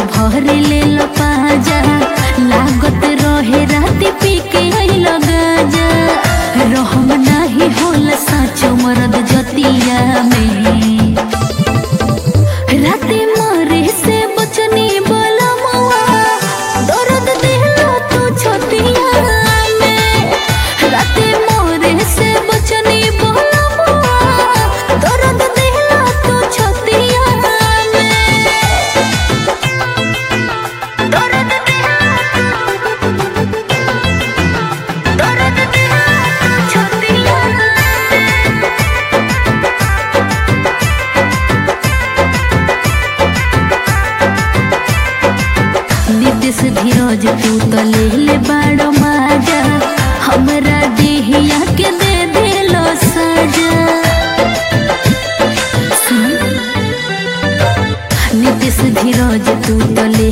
भर ले लो पाजा लागत रहे राती पी के आइल गाजा रहम नाही होला साचो मरद जतिया में राती मरे से बचनी बोला मवा दर्द दिलो तू छतिया में राती मरे से बचनी बोला मवा दर्द दिलो तू छतिया में दर्द दिलो दर्द दिलो छतिया में नीतीश धीरज तू तो ले ले बाड़ो माजा हमरा देहिया के दे देलो सजा सुन। नीतीश धीरज तू तो ले